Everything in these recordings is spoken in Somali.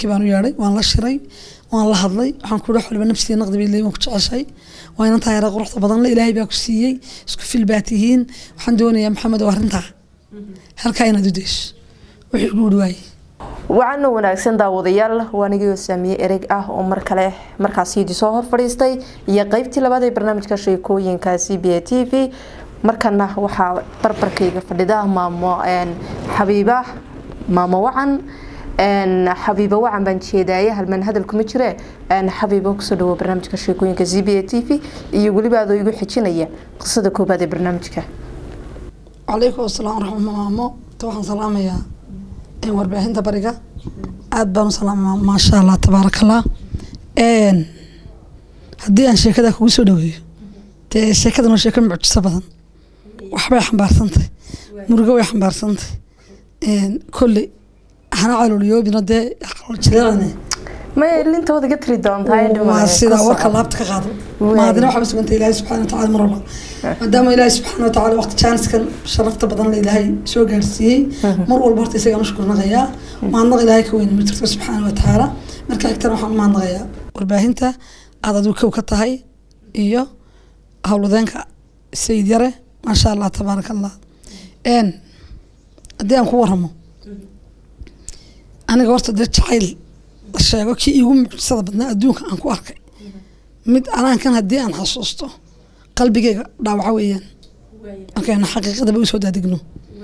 reerkii baan u yeedhay waan la shiray waan la hadlay waxaan ku wax waliba nafsiga naqdi bay leeyihin waan ku jeceshay waa inan tahay quruxda badan le ilaahay baa ku siiyey isku fil baa tihiin waxaan doonayaa maxamed oo arrintaa halkaa inaad u dayso wixii ugu udhi waayey wacana wanaagsan daawadayaal waanigii saamiye ereg ah oo mar kale markaas yidi soo hor fadhiistay iyo qeybtii labaad ee barnaamijka sheekooyinka c b a t v markana waxaa barbarkayga fadhida maamo xabiiba maamo wacan xabiiba wacan baan jeedaaye halmaan hadal kuma jire xabiiba kusoo dhawo barnaamijka sheekooyinka c b a t v iyo weliba adoo igu xijinaya qisada koobaad ee barnaamijka calaykum asalaam waraxma maamo ta waxaan salaamayaa warbaahinta bariga aada baan u salaama maasha allah tabaaraka allah haddii aan sheekada kugu soo dhaweeyo dee sheekadan waa sheeko mucjiso badan waxbay xambaarsantahay murugo way xambaarsantahay kolley hana calooliyoobina dee jireerane may lintooda ka tiri waa sida warka laabta ka qaado maadina waxaa suganta ilaahay subxaana watacaala mar walba maadaama ilaahay subxaana watacaala waqti jaaniskan sharafta badan la ilaahay soo gaarsiiyey mar walba horta isagaan u shukurnaqayaa mahadnaq ilaahay ka weyne ma jirto subxaana watacaala marka xigtana waxaan u mahadnaqayaa warbaahinta aad adigu kow ka tahay iyo howlwadeenka sayid yare maasha allah tabaaraka allah haddii aan ku waramo aniga horta dee jacayl la sheego kii iigu mucjisada badnaa adduunka aan ku arkay mid anaankan haddii aan xasuusto qalbigeyga dhaawaca weeyaan markaynu xaqiiqadaba usoo daadegno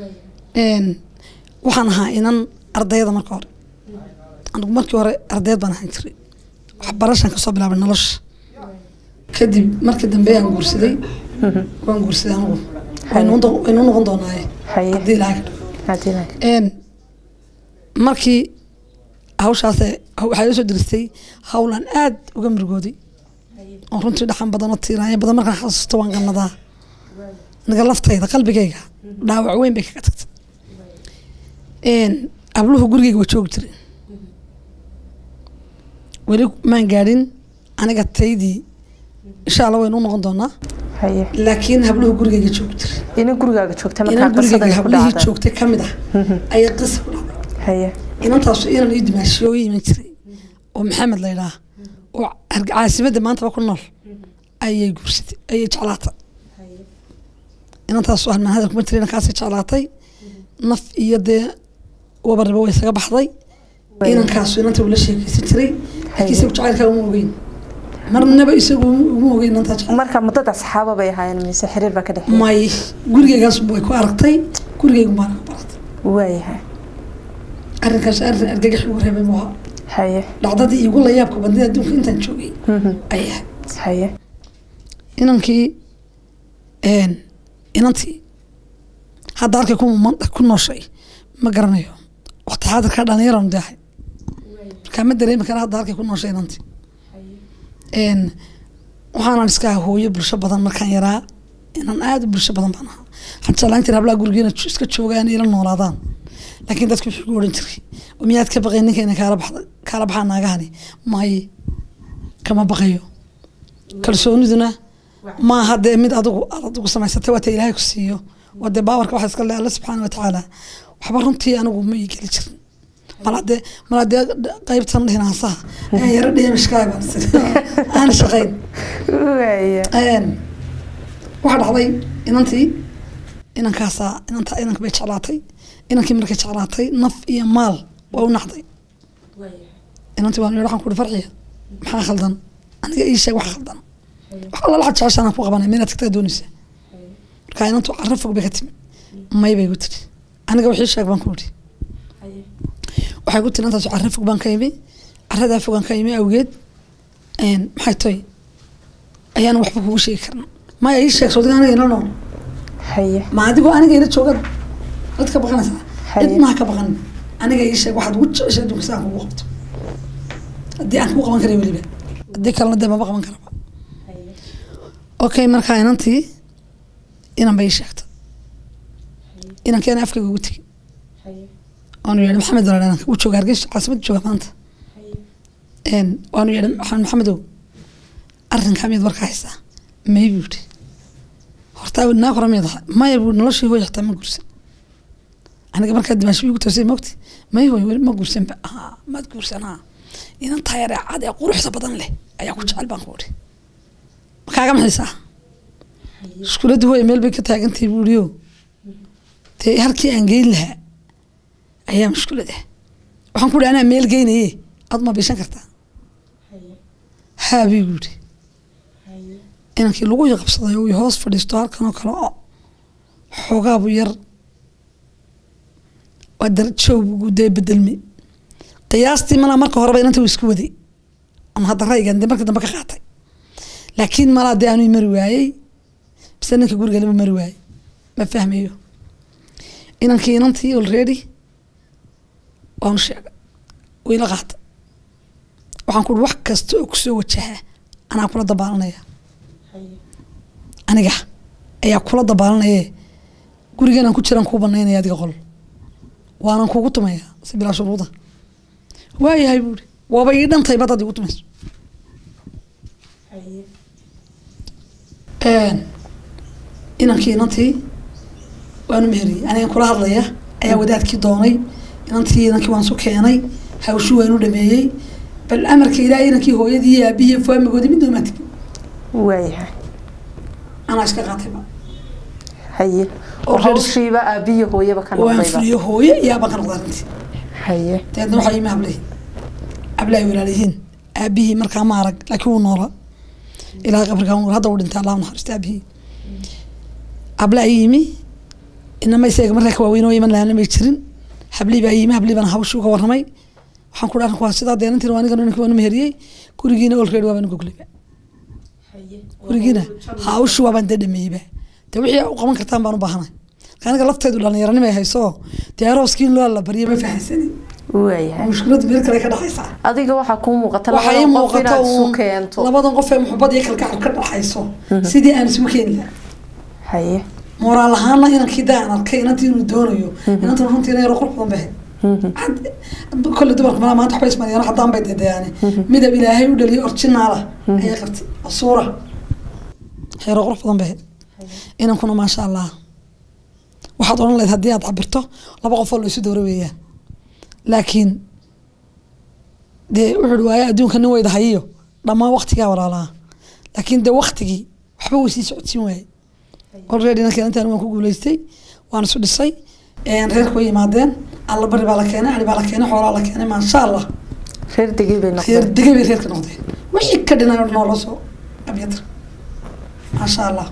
waxaan ahaa inan ardayda marka hore anigu markii hore ardayd baan ahaan jiray waxbarashaan kasoo bilaabay nolosha kadib markii dambe aan guursaday waan guursaday anigu waynu noqon doonaaye haddii ilaahay ka dhigo markii hawshaas waxaa ila soo diristay hawlaan aada uga murugooday oo runtii dhaxan badan oo tiiraanya badan markaan xasuusto waan qanadaa aniga laftayda qalbigayga dhaawac weyn bay kaga tagtay abluhu gurigeyga waa joogi jiray weli maan gaadhin aniga taydii insha allah waynu u noqon doonaa laakiin habluhu gurigeyga joogi jiray ina gurigaaga joogta inan gurigeyga hablihii joogtay kamid ah ayaa qisa ku dhacday inantaasu inan ii dimaashiyo u iman jiray oo maxamed la yidhaah oo caasimadda maantaba ku nool ayay guursatay ayay jeclaatay inantaasu halmaan hadal kuma jira inankaasay jeclaatay naf iyo dee wabarriba way isaga baxday inankaasu inanta ula sheekeysan jiray laakiin isagu jacaylkaa uma ogeyn marnaba isagu uma ogeyn inantaa jecel marka muddada saxaaba bay ahaayeen mise xiriir baa ka dhexeeya may gurigeygaas way ku aragtay gurigeygu baana ku baratay waayahay arrinkaas arrin argagax ugu reebay buu ahaa haye dhacdadii iigu layaabka badnida adduunka intaan joogay ay ahayd haye inankii inantii hadda halkay ku nooshay ma garanayo waqti xaadirkaa dhallinyaranu deahay markaa ma dareemi kara hadda halkay ku nooshay inantii waxaanan iska hooyo bulsho badan markaan yaraa inaan aada u bulsho badan baan ahaa waxaan jeclaan jira hablaha gurigeena iska joogaan ila noolaadaan laakiin dadku wuxuu ku oran jiray miyaad ka baqay ninka inay kaala baxda kaala baxaa naagahani maaye kama baqayo kalsooniduna maaha dee mid adigu aad adigu samaysatay waa ta ilaahay ku siiyo waa dee baawarka waxa iska le alla subxaana watacaala waxba runtii anigu ma ii geli jirin malade maladee qaybtan dhinaasaha aan yaro dheemishkaay baan aan shaqayn waxaa dhacday inantii inankaasaa inanta inanka bay jeclaatay inankii markay jeclaatay naf iyo maal waa u nacday inantii waan waxaan kuhi farxiya maxaa khaldan aniga ii sheeg waxa khaldan wax alla laxa jeceshaanaan ku qabanay minaad tagtaa doonaysaa marka inantu carro fog bay ka timi may bay gu tiri aniga wixii sheeg baan ku idhi waxay ku tiri intaas carro fog baan ka imi carradaa fogaan ka imi awgeed maxay toy ayaan waxba kugu sheegi karna maya ii sheeg sodiga aniga ila nool haye ma adigoo aniga ila jooga cid ka baqanaysaa cidnaha ka baqan aniga ii sheeg waxaad ugu jeceshay adduunka si aan kugu qabto haddii aan kugu qaban karay weliba haddii kalena dee maba qaban karaba okay markaa inantii inan bay ii sheegtay inankeena afkayga ugu tegi waanu yeedhi maxamed walaal inanka uu jooga hargeysa caasimadda jooga maanta waanu yeedhi waxaan maxamedow arrinkaa miyaad warkaa haysaa may buu yidhi hortaa naa hore miyaad ahay maya buu noloshii hooy xataa ma gursan aniga markaa dimaashi igu toosay mogti may hoy weli ma guursanba haa maad guursanaa inan taayare cad ee quruxda badan leh ayaa ku jecel baan ku uri makaaga maxaysaa iskuuladda hooya meel bay ka taagantahay buuriyo dee halkii aan geyn lahaa ayaa mushkulad ah waxaan ku uri anaa meel geynaye aad ma bishan kartaa haa bii guuri inankii lagu yaqabsaday oo uu hoos fadhiisto halkan oo kale oo xoogaabu yar waa darajoobu dee bedelmi qiyaastii malaa marka horeba inanta uu isku waday ama hadda raygan dee marka dambe ka qaatay laakiin malaa dee aanuu mari waayey bise ninka guriga lama mari waayey ma fahmayo inankii inantii already waanu sheegay wayla qaata waxaan ku uri wax kasta oo kusoo wajaha anaa kula dabaalanaya aniga ayaa kula dabaalanaye guriganaan ku jiraan kuu banaynaya adiga qol waanan kugu tumaya si bilaa shuruuda waayahay buuri waaba ii dhantay badad igu tumayso inankii inantii waanu meheriyey anigan kula hadlaya ayaa wadaadkii doonay inantii inankii waan su keenay hawshu waanu dhameeyey bal amarka ilaahay inankii hooyadii iyo aabihii iyo faamigoodii mid doomaa tegi waayahay anaa iska qaatayba haye oo hawshiiba aabiyo hooyaba ka waan noqdayba fuliyo hooye iyo aabaan ka noqda arrintii haye dabeedna waxaa imi hablahi hablahay walaalihiin aabihii markaa ma arag laakiin wuu noola ilaa qabrikaa wuu nool hadda uu dhintay allah u naxariista aabihii habla ay yimi inama isaga markaa ka waaweyn oo iman lahaana may jirin hablii baa yimi hablii baan hawshii uga warramay waxaan ku dhahan waa sidaa deenantiin waa anigan ninka waanu meheriyey gurigiina olready waabaan gogleyba gurigiina hawshii waabaan dee dhameeyeyba dee wixii u qaban kartaan baan u baahanay aniga lafteedu dhalinyaranimo ay hayso dee arooskii in loo la baryo ma fahansanin waayahay mushkiladu meel kale ka dhaxaysaa adiga waxaa kuu muuqata waxaa ii labadan qof muuqata inaad isu uun keento labadan qof ee muxubad iyo kalgacal ka dhaxayso sidii aan isugu keeni lahaa haye moraal ahaana inankii daa aan arkay inantii inuu doonayo inantan runtiina yaro qurux badan bahe kolle dumarka malaa maanta waxbay ismariyaan haddaan bay dedeyaane midab ilaahay u dhaliyo orjinaala ayay qabtay oo suura yaro qurux badan bahe inankuna maasha allah waxaad odhan lahayd haddii aad cabirto laba qofoo la isu dowra weeyaan laakiin dee wuxuu waaye adduunka nin weyda hayiyo dhammaan waktigaa walaalaa laakiin dee waktigii waxba way sii socodsiin waaye already ninkan intaan waan ku guuleystay waan isu dhisay reerka way yimaadeen alla bari baa la keenay ari baa la keenay xoolaa la keenay maasha allah reer degay bay reer noqdeen degay bay reerka noqdeen wixii ka dhinay oo dhan oo loo soo abyatra maasha allah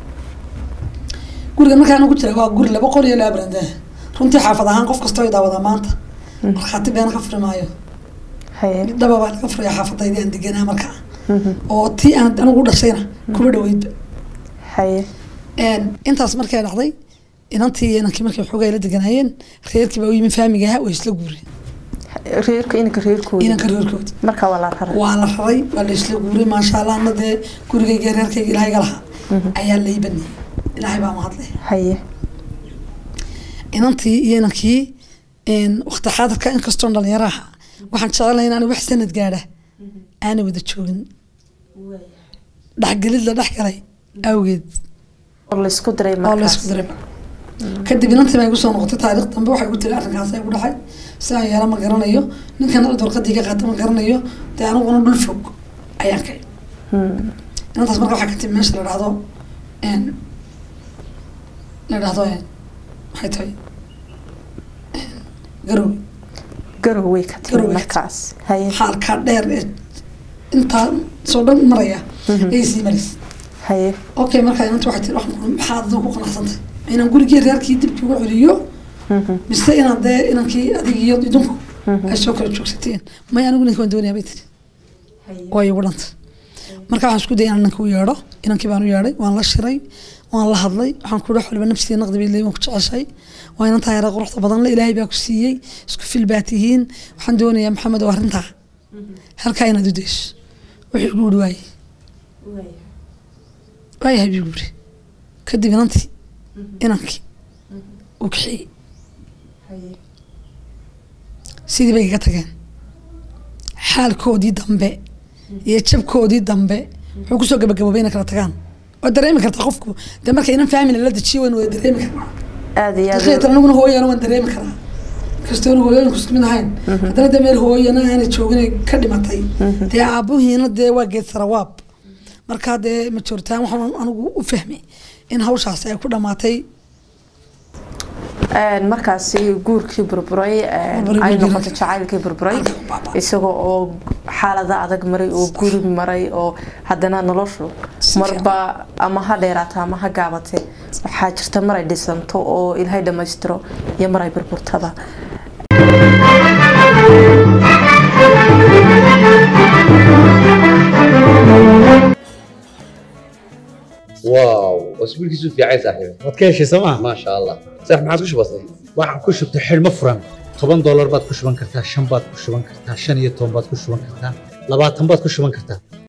guriga markaa anagu jira waa guri laba qol iyo laba barandee runtii xaafad ahaan qof kasta way daawadaa maanta markhaati beena ka furi maayo haye mid dhaba baa laga furaya xaafadaydi aan deganaa markaa oo tii aan anigu u dhashayna kuma dhaweydba haye intaas markay dhacday inantii iyo inankii markay xoogaa la deganaayeen reerkii baa u yimi faamiga ahaa way isla guureen reerka inanka reerkooda inanka reerkoodi marka waa la raray waa la raray waa la isla guuray maasha allah ana dee gurigayga iyo reerkayga ilaahay ga lahaa ayaa lay baniyey ilaahay baa mahadle haye inantii iyo inankii wakti xaadirka inkastoon dhalinyaro ahaa waxaan jecelahay inaan wax sanad gaadha aanay wada joogin dhexgelid la dhex galay awgeed oo laysku diray oo laysku markaas diray kadib inantii baa igu soo noqotay taariikh dambe waxay igu tiri arrinkaas igu dhacay sidaan yeela ma garanayo ninkan cid warqadii ka qaata ma garanayo dee aniguna dhul fog ayaan kay inantaas marka waxaa ka timi meesha la dhahdo n la dhahdo n maxay tahay garowe garoway ka timi Garowe. markaas haye xaalkaa dheer ee intaa soo dhan maraya ayay sii maraysa haye okay markaa inanta waxay tiri waxaan ku- maxaad adigu ku qanacsantay inaan gurigii reerkii dibkii ugu celiyo mise inaan dee inankii adig iyo idinku ay soo kala joogsateen maya anigu ninka waan doonayaa bay tiri way igu dhantay marka waxaan isku dayay inaan ninka u yeedho inankii baan u yeedhay waan la shiray waan la hadlay waxaan ku dhax waliba nafsiga naqdi bay leeyihin waan ku jeceshay waa inan tahay yara quruxda badan le ilaahay baa ku siiyey isku fil baa tihiin waxaan doonayaa maxamed oo arrintaa halkaa inaad u dayso wixii igu uri waayey waayahay buu yiri kadib inantii inankii uu kaxeeyey sidii bay kaga tageen xaalkoodii dambe iyo jabkoodii dambe wuxuu kusoo gabagaboobay inay kala tagaan waa dareemi kartaa qofku dee marka inan faamina la dejiyo waynu wada dareemi karnaa aada iyo aad dadka anaguna hooyana waan dareemi karaa kastoona hooyooyinku isku mid ahayn haddana dee meel hooyana aanay joogin ka dhimatay dee aabuhiina dee waa geed sarawaab markaa dee majoritaan waxaan anigu u fahmay in hawshaasi ay ku dhamaatay Een, markaasi guurkii burburay een, Burburay ay guurkii. noqotay jacaylkii burburay Halka u baaba'ay. isagoo oo xaalada adag maray oo guri maray oo haddana noloshu Si marba ama ha dheeraata ama ha gaabate waxaa jirta mar ay dhisanto oo ilaahay dhammaystiro iyo mar ay burburtaba واو اسبوع كيسو في عايز صاحبي waad ka heshay sooma ما شاء الله صح ما عاد وش بصي waxaan ku shubtay xidhmo furan toban doolar baad ku shuban kartaa shan baad ku shuban kartaa shan iyo toban baad ku shuban kartaa labaatan baad ku shuban kartaa